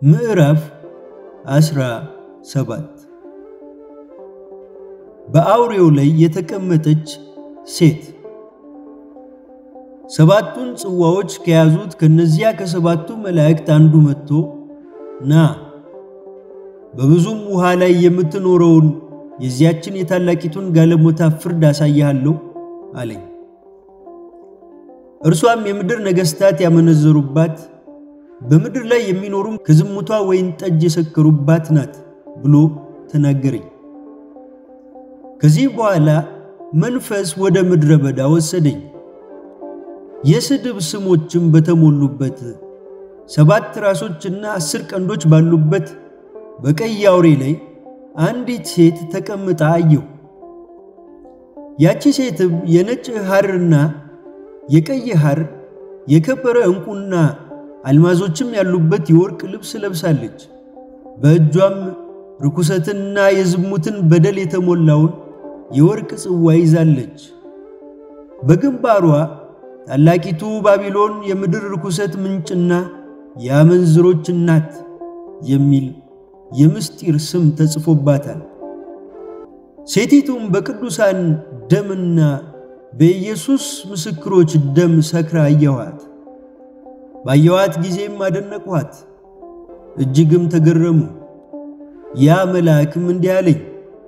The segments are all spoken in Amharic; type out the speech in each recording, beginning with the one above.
ምዕራፍ አስራ ሰባት በአውሬው ላይ የተቀመጠች ሴት ሰባቱን ጽዋዎች ከያዙት ከነዚያ ከሰባቱ መላእክት አንዱ መጥቶ ና በብዙም ውሃ ላይ የምትኖረውን የዚያችን የታላቂቱን ጋለሞታ ፍርድ አሳይሃለሁ አለኝ። እርሷም የምድር ነገሥታት ያመነዘሩባት በምድር ላይ የሚኖሩም ከዝሙቷ ወይን ጠጅ የሰከሩባት ናት ብሎ ተናገረኝ። ከዚህ በኋላ መንፈስ ወደ ምድረ በዳ ወሰደኝ። የስድብ ስሞችም በተሞሉበት ሰባት ራሶችና አስር ቀንዶች ባሉበት በቀይ አውሬ ላይ አንዲት ሴት ተቀምጣ አየሁ። ያቺ ሴትም የነጭ ሐርና የቀይ ሐር የከበረ ዕንቁና አልማዞችም ያሉበት የወርቅ ልብስ ለብሳለች። በእጇም ርኩሰትንና የዝሙትን በደል የተሞላውን የወርቅ ጽዋ ይዛለች። በግንባሯ ታላቂቱ ባቢሎን የምድር ርኩሰት ምንጭና የአመንዝሮች እናት የሚል የምስጢር ስም ተጽፎባታል። ሴቲቱም በቅዱሳን ደምና በኢየሱስ ምስክሮች ደም ሰክራ አየኋት። ባየኋት ጊዜም አደነቅኋት፣ እጅግም ተገረሙ። ያ መልአክም እንዲህ አለኝ፣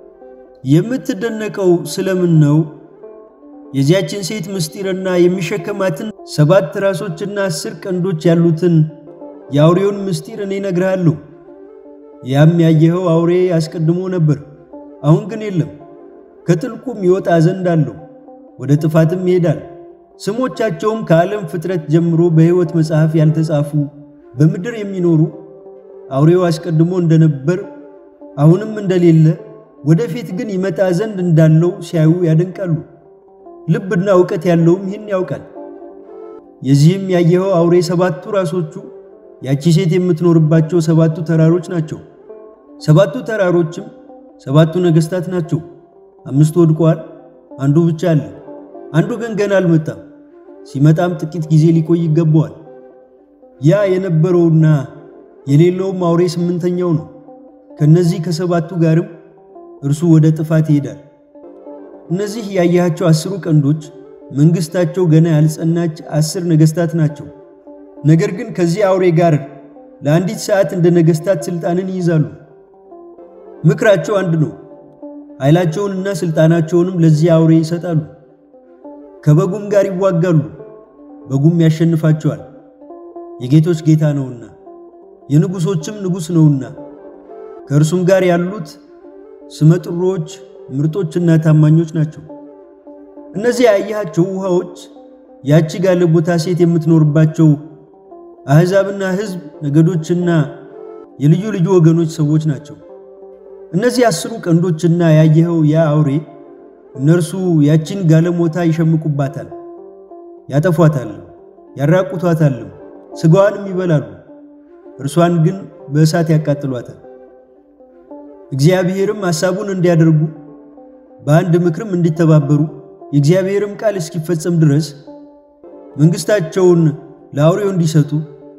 የምትደነቀው ስለምን ነው? የዚያችን ሴት ምስጢርና የሚሸከማትን ሰባት ራሶችና አስር ቀንዶች ያሉትን የአውሬውን ምስጢር እኔ እነግርሃለሁ። ያም ያየኸው አውሬ አስቀድሞ ነበር፣ አሁን ግን የለም። ከጥልቁም ይወጣ ዘንድ አለው፣ ወደ ጥፋትም ይሄዳል። ስሞቻቸውም ከዓለም ፍጥረት ጀምሮ በሕይወት መጽሐፍ ያልተጻፉ በምድር የሚኖሩ አውሬው አስቀድሞ እንደነበር አሁንም እንደሌለ ወደፊት ግን ይመጣ ዘንድ እንዳለው ሲያዩ ያደንቃሉ። ልብና እውቀት ያለውም ይህን ያውቃል። የዚህም ያየኸው አውሬ ሰባቱ ራሶቹ ያቺ ሴት የምትኖርባቸው ሰባቱ ተራሮች ናቸው። ሰባቱ ተራሮችም ሰባቱ ነገሥታት ናቸው። አምስቱ ወድቀዋል፣ አንዱ ብቻ አለ። አንዱ ግን ገና አልመጣም። ሲመጣም ጥቂት ጊዜ ሊቆይ ይገባዋል። ያ የነበረውና የሌለውም አውሬ ስምንተኛው ነው። ከነዚህ ከሰባቱ ጋርም እርሱ ወደ ጥፋት ይሄዳል። እነዚህ ያያቸው አስሩ ቀንዶች መንግሥታቸው ገና ያልጸናች አስር ነገሥታት ናቸው። ነገር ግን ከዚህ አውሬ ጋር ለአንዲት ሰዓት እንደ ነገሥታት ሥልጣንን ይይዛሉ። ምክራቸው አንድ ነው። ኃይላቸውንና ሥልጣናቸውንም ለዚህ አውሬ ይሰጣሉ። ከበጉም ጋር ይዋጋሉ፣ በጉም ያሸንፋቸዋል። የጌቶች ጌታ ነውና የንጉሶችም ንጉሥ ነውና ከእርሱም ጋር ያሉት ስመጥሮች ምርጦችና ታማኞች ናቸው። እነዚህ ያየሃቸው ውሃዎች ያቺ ጋለሞታ ሴት የምትኖርባቸው አሕዛብና ሕዝብ፣ ነገዶችና የልዩ ልዩ ወገኖች ሰዎች ናቸው። እነዚህ አስሩ ቀንዶችና ያየኸው ያ አውሬ እነርሱ ያቺን ጋለሞታ ይሸምቁባታል፣ ያጠፏታል፣ ያራቁቷታልም፣ ሥጋዋንም ይበላሉ። እርሷን ግን በእሳት ያቃጥሏታል። እግዚአብሔርም ሐሳቡን እንዲያደርጉ በአንድ ምክርም እንዲተባበሩ የእግዚአብሔርም ቃል እስኪፈጸም ድረስ መንግሥታቸውን ለአውሬው እንዲሰጡ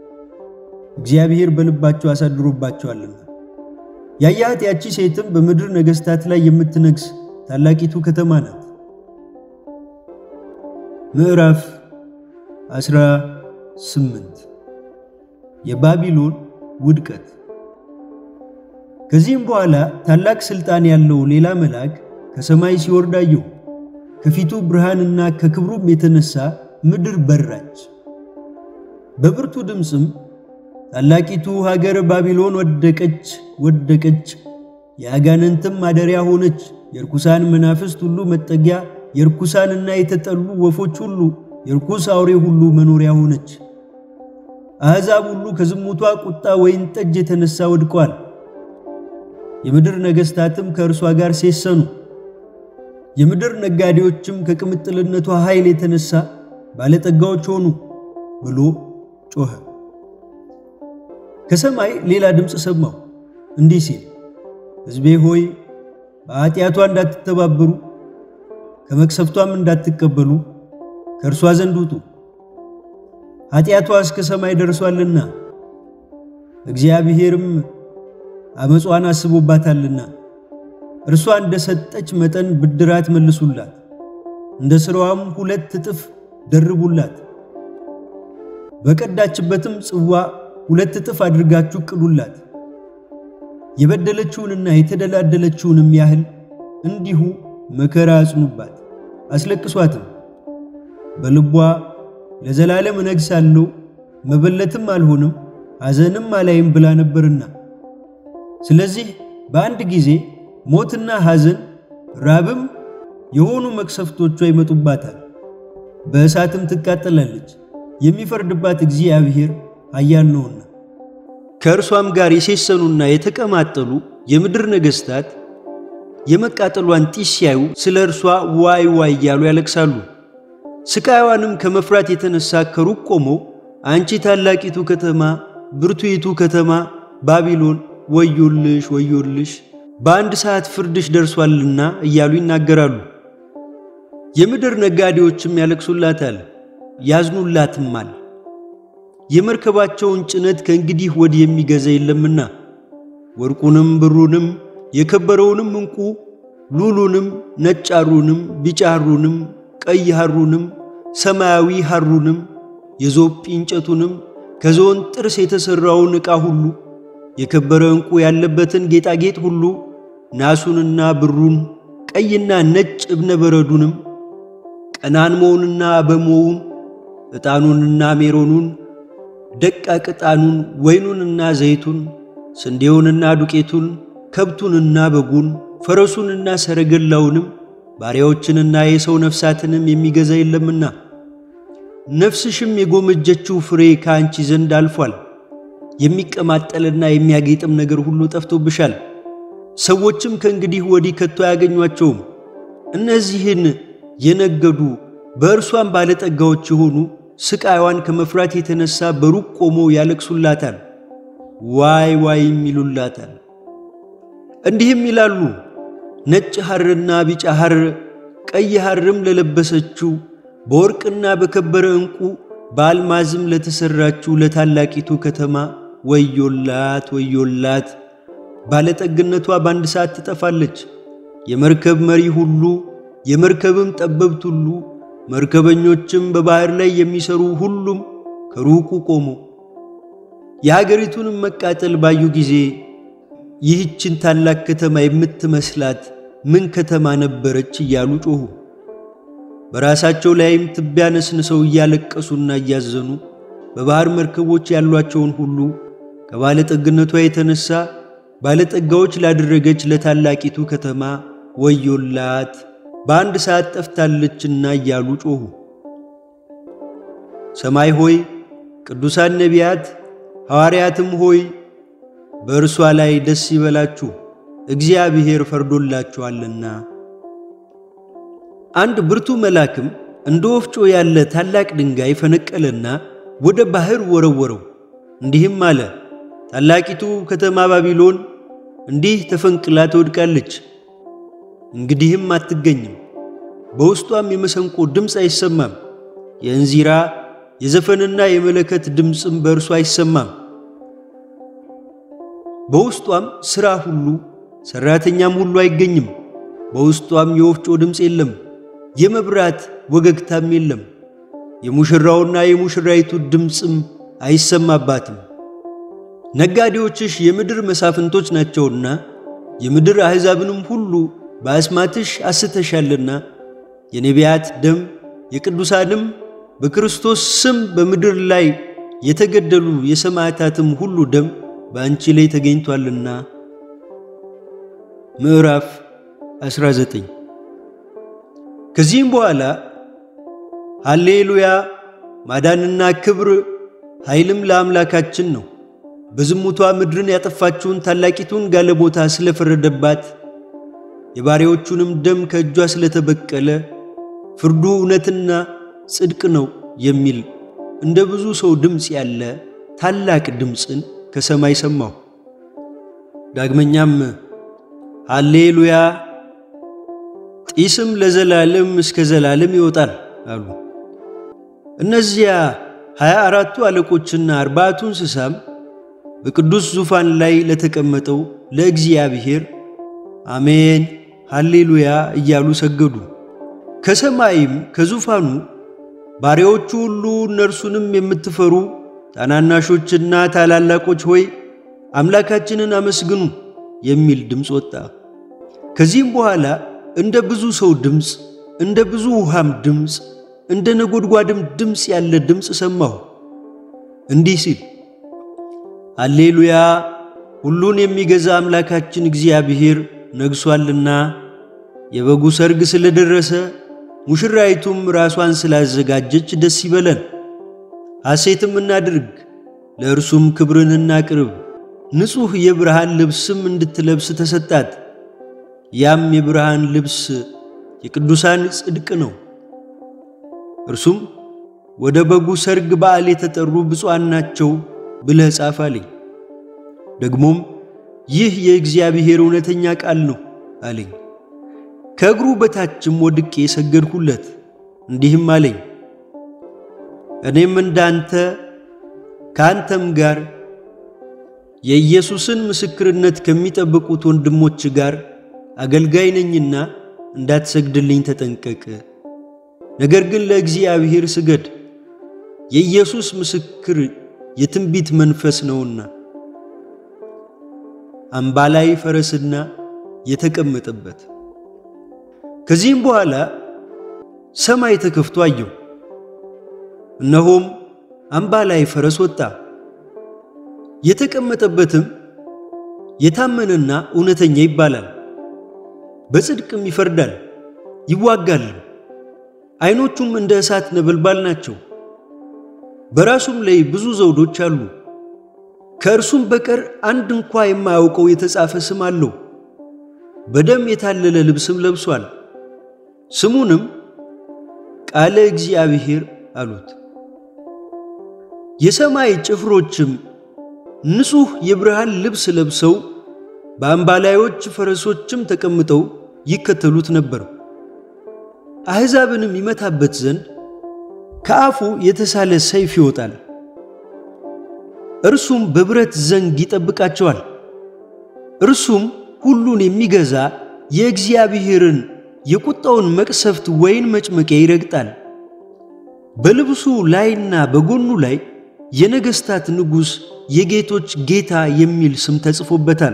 እግዚአብሔር በልባቸው አሳድሮባቸዋልና። ያያት ያቺ ሴትም በምድር ነገሥታት ላይ የምትነግስ ታላቂቱ ከተማ ናት። ምዕራፍ 18 የባቢሎን ውድቀት። ከዚህም በኋላ ታላቅ ሥልጣን ያለው ሌላ መልአክ ከሰማይ ሲወርድ አየሁ። ከፊቱ ብርሃንና ከክብሩም የተነሳ ምድር በራች። በብርቱ ድምፅም ታላቂቱ ሀገር ባቢሎን ወደቀች ወደቀች፣ የአጋንንትም ማደሪያ ሆነች፣ የርኩሳን መናፍስት ሁሉ መጠጊያ፣ የርኩሳንና የተጠሉ ወፎች ሁሉ፣ የርኩስ አውሬ ሁሉ መኖሪያ ሆነች። አሕዛብ ሁሉ ከዝሙቷ ቁጣ ወይን ጠጅ የተነሳ ወድቀዋል። የምድር ነገሥታትም ከእርሷ ጋር ሴሰኑ። የምድር ነጋዴዎችም ከቅምጥልነቷ ኃይል የተነሳ ባለጠጋዎች ሆኑ ብሎ ጮኸ። ከሰማይ ሌላ ድምፅ ሰማሁ እንዲህ ሲል፣ ሕዝቤ ሆይ በኃጢአቷ እንዳትተባበሩ ከመቅሰፍቷም እንዳትቀበሉ ከእርሷ ዘንድ ውጡ። ኃጢአቷ እስከ ሰማይ ደርሷልና እግዚአብሔርም አመጿን አስቦባታልና እርሷ እንደ ሰጠች መጠን ብድራት መልሱላት፣ እንደ ሥራዋም ሁለት እጥፍ ደርቡላት። በቀዳችበትም ጽዋ ሁለት እጥፍ አድርጋችሁ ቅዱላት። የበደለችውንና የተደላደለችውንም ያህል እንዲሁ መከራ አጽኑባት፣ አስለቅሷትም። በልቧ ለዘላለም እነግሣለሁ መበለትም አልሆንም ሐዘንም አላይም ብላ ነበርና፣ ስለዚህ በአንድ ጊዜ ሞትና ሐዘን ራብም የሆኑ መቅሰፍቶቿ ይመጡባታል። በእሳትም ትቃጠላለች፣ የሚፈርድባት እግዚአብሔር ኃያል ነውና። ከእርሷም ጋር የሴሰኑና የተቀማጠሉ የምድር ነገሥታት የመቃጠሏን ጢስ ሲያዩ ስለ እርሷ ዋይ ዋይ እያሉ ያለቅሳሉ። ስቃይዋንም ከመፍራት የተነሳ ከሩቅ ቆመው አንቺ ታላቂቱ ከተማ፣ ብርቱይቱ ከተማ ባቢሎን ወዮልሽ፣ ወዮልሽ በአንድ ሰዓት ፍርድሽ ደርሷልና እያሉ ይናገራሉ። የምድር ነጋዴዎችም ያለቅሱላታል፣ ያዝኑላትማል። የመርከባቸውን ጭነት ከእንግዲህ ወዲህ የሚገዛ የለምና ወርቁንም ብሩንም የከበረውንም ዕንቁ ሉሉንም ነጭ ሐሩንም ቢጫ ሐሩንም ቀይ ሐሩንም ሰማያዊ ሐሩንም የዞጲ እንጨቱንም ከዝሆን ጥርስ የተሠራውን ዕቃ ሁሉ የከበረ ዕንቁ ያለበትን ጌጣጌጥ ሁሉ ናሱንና ብሩን ቀይና ነጭ እብነ በረዱንም ቀናንሞውንና አበሞውን ዕጣኑንና ሜሮኑን ደቃቅ ዕጣኑን ወይኑንና ዘይቱን ስንዴውንና ዱቄቱን ከብቱንና በጉን ፈረሱንና ሰረገላውንም ባሪያዎችንና የሰው ነፍሳትንም የሚገዛ የለምና ነፍስሽም የጎመጀችው ፍሬ ከአንቺ ዘንድ አልፏል። የሚቀማጠልና የሚያጌጥም ነገር ሁሉ ጠፍቶብሻል። ሰዎችም ከእንግዲህ ወዲህ ከቶ አያገኟቸውም። እነዚህን የነገዱ በእርሷም ባለጠጋዎች የሆኑ ስቃይዋን ከመፍራት የተነሳ በሩቅ ቆመው ያለቅሱላታል፣ ዋይ ዋይም ይሉላታል። እንዲህም ይላሉ፣ ነጭ ሐርና ቢጫ ሐር ቀይ ሐርም ለለበሰችው በወርቅና በከበረ ዕንቁ በአልማዝም ለተሠራችው ለታላቂቱ ከተማ ወዮላት ወዮላት! ባለጠግነቷ በአንድ ሰዓት ትጠፋለች። የመርከብ መሪ ሁሉ የመርከብም ጠበብት ሁሉ መርከበኞችም በባሕር ላይ የሚሰሩ ሁሉም ከሩቁ ቆሙ። የሀገሪቱንም መቃጠል ባዩ ጊዜ ይህችን ታላቅ ከተማ የምትመስላት ምን ከተማ ነበረች እያሉ ጮኹ። በራሳቸው ላይም ትቢያ ነስንሰው እያለቀሱና እያዘኑ በባሕር መርከቦች ያሏቸውን ሁሉ ከባለጠግነቷ የተነሳ ባለጠጋዎች ላደረገች ለታላቂቱ ከተማ ወዮላት በአንድ ሰዓት ጠፍታለችና እያሉ ጮኹ። ሰማይ ሆይ ቅዱሳን ነቢያት ሐዋርያትም ሆይ በእርሷ ላይ ደስ ይበላችሁ፣ እግዚአብሔር ፈርዶላችኋልና። አንድ ብርቱ መልአክም እንደ ወፍጮ ያለ ታላቅ ድንጋይ ፈነቀለና ወደ ባሕር ወረወረው፣ እንዲህም አለ፣ ታላቂቱ ከተማ ባቢሎን እንዲህ ተፈንቅላ ትወድቃለች፣ እንግዲህም አትገኝም። በውስጧም የመሰንቆ ድምፅ አይሰማም፣ የእንዚራ የዘፈንና የመለከት ድምፅም በእርሷ አይሰማም። በውስጧም ሥራ ሁሉ ሠራተኛም ሁሉ አይገኝም። በውስጧም የወፍጮ ድምፅ የለም፣ የመብራት ወገግታም የለም። የሙሽራውና የሙሽራይቱ ድምፅም አይሰማባትም። ነጋዴዎችሽ የምድር መሳፍንቶች ናቸውና የምድር አሕዛብንም ሁሉ በአስማትሽ አስተሻልና የነቢያት ደም የቅዱሳንም በክርስቶስ ስም በምድር ላይ የተገደሉ የሰማዕታትም ሁሉ ደም በአንቺ ላይ ተገኝቷልና። ምዕራፍ 19 ከዚህም በኋላ ሃሌሉያ ማዳንና ክብር ኃይልም ለአምላካችን ነው፣ በዝሙቷ ምድርን ያጠፋችውን ታላቂቱን ጋለሞታ ስለፈረደባት የባሪያዎቹንም ደም ከእጇ ስለተበቀለ ፍርዱ እውነትና ጽድቅ ነው የሚል እንደ ብዙ ሰው ድምፅ ያለ ታላቅ ድምፅን ከሰማይ ሰማሁ። ዳግመኛም ሃሌሉያ ጢስም ለዘላለም እስከ ዘላለም ይወጣል አሉ። እነዚያ ሀያ አራቱ አለቆችና አርባዕቱ እንስሳም በቅዱስ ዙፋን ላይ ለተቀመጠው ለእግዚአብሔር አሜን ሃሌሉያ እያሉ ሰገዱ። ከሰማይም ከዙፋኑ ባሪያዎቹ ሁሉ እነርሱንም የምትፈሩ ታናናሾችና ታላላቆች ሆይ አምላካችንን አመስግኑ የሚል ድምፅ ወጣ። ከዚህም በኋላ እንደ ብዙ ሰው ድምፅ፣ እንደ ብዙ ውሃም ድምፅ፣ እንደ ነጎድጓድም ድምፅ ያለ ድምፅ ሰማሁ እንዲህ ሲል ሃሌሉያ ሁሉን የሚገዛ አምላካችን እግዚአብሔር ነግሷልና የበጉ ሰርግ ስለደረሰ ሙሽራይቱም ራሷን ስላዘጋጀች ደስ ይበለን፣ ሐሴትም እናድርግ፣ ለእርሱም ክብርን እናቅርብ። ንጹሕ የብርሃን ልብስም እንድትለብስ ተሰጣት። ያም የብርሃን ልብስ የቅዱሳን ጽድቅ ነው። እርሱም ወደ በጉ ሰርግ በዓል የተጠሩ ብፁዓን ናቸው ብለህ ጻፍ አለኝ። ደግሞም ይህ የእግዚአብሔር እውነተኛ ቃል ነው አለኝ። ከእግሩ በታችም ወድቄ ሰገድሁለት፣ እንዲህም አለኝ እኔም እንዳንተ ከአንተም ጋር የኢየሱስን ምስክርነት ከሚጠብቁት ወንድሞች ጋር አገልጋይ ነኝና እንዳትሰግድልኝ ተጠንቀቅ። ነገር ግን ለእግዚአብሔር ስገድ፣ የኢየሱስ ምስክር የትንቢት መንፈስ ነውና። አምባላይ ፈረስና የተቀመጠበት። ከዚህም በኋላ ሰማይ ተከፍቶ አየሁ። እነሆም አምባላይ ፈረስ ወጣ። የተቀመጠበትም የታመነና እውነተኛ ይባላል፣ በጽድቅም ይፈርዳል ይዋጋል። ዓይኖቹም እንደ እሳት ነበልባል ናቸው። በራሱም ላይ ብዙ ዘውዶች አሉ። ከእርሱም በቀር አንድ እንኳ የማያውቀው የተጻፈ ስም አለው። በደም የታለለ ልብስም ለብሷል። ስሙንም ቃለ እግዚአብሔር አሉት። የሰማይ ጭፍሮችም ንጹሕ የብርሃን ልብስ ለብሰው በአምባላዮች ፈረሶችም ተቀምጠው ይከተሉት ነበር። አሕዛብንም ይመታበት ዘንድ ከአፉ የተሳለ ሰይፍ ይወጣል። እርሱም በብረት ዘንግ ይጠብቃቸዋል። እርሱም ሁሉን የሚገዛ የእግዚአብሔርን የቁጣውን መቅሰፍት ወይን መጭመቂያ ይረግጣል። በልብሱ ላይና በጎኑ ላይ የነገሥታት ንጉሥ የጌቶች ጌታ የሚል ስም ተጽፎበታል።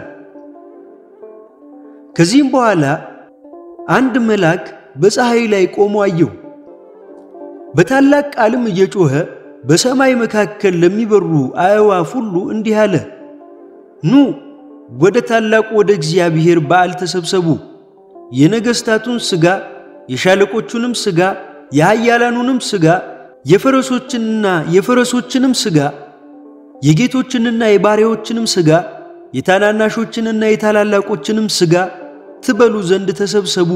ከዚህም በኋላ አንድ መልአክ በፀሐይ ላይ ቆሞ አየሁ። በታላቅ ቃልም እየጮኸ በሰማይ መካከል ለሚበሩ አዕዋፍ ሁሉ እንዲህ አለ፣ ኑ ወደ ታላቁ ወደ እግዚአብሔር በዓል ተሰብሰቡ። የነገሥታቱን ሥጋ፣ የሻለቆቹንም ሥጋ፣ የኃያላኑንም ሥጋ፣ የፈረሶችንና የፈረሶችንም ሥጋ፣ የጌቶችንና የባሪያዎችንም ሥጋ፣ የታናናሾችንና የታላላቆችንም ሥጋ ትበሉ ዘንድ ተሰብሰቡ።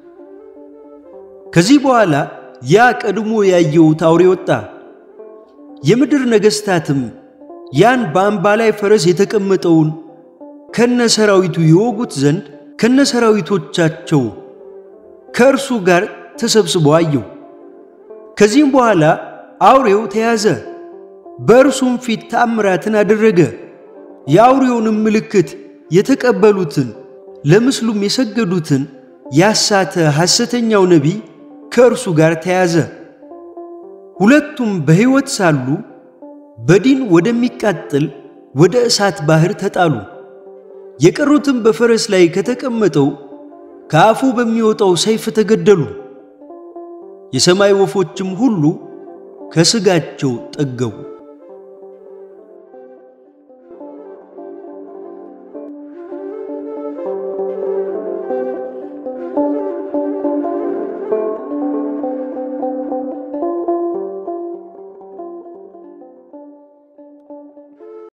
ከዚህ በኋላ ያ ቀድሞ ያየሁት አውሬ ወጣ። የምድር ነገሥታትም ያን በአምባላይ ፈረስ የተቀመጠውን ከነ ሰራዊቱ ይወጉት ዘንድ ከነ ሰራዊቶቻቸው ከእርሱ ጋር ተሰብስበው አየሁ። ከዚህም በኋላ አውሬው ተያዘ፣ በእርሱም ፊት ተአምራትን አደረገ። የአውሬውንም ምልክት የተቀበሉትን ለምስሉም የሰገዱትን ያሳተ ሐሰተኛው ነቢይ ከእርሱ ጋር ተያዘ። ሁለቱም በሕይወት ሳሉ በዲን ወደሚቃጠል ወደ እሳት ባሕር ተጣሉ። የቀሩትም በፈረስ ላይ ከተቀመጠው ከአፉ በሚወጣው ሰይፍ ተገደሉ። የሰማይ ወፎችም ሁሉ ከሥጋቸው ጠገቡ።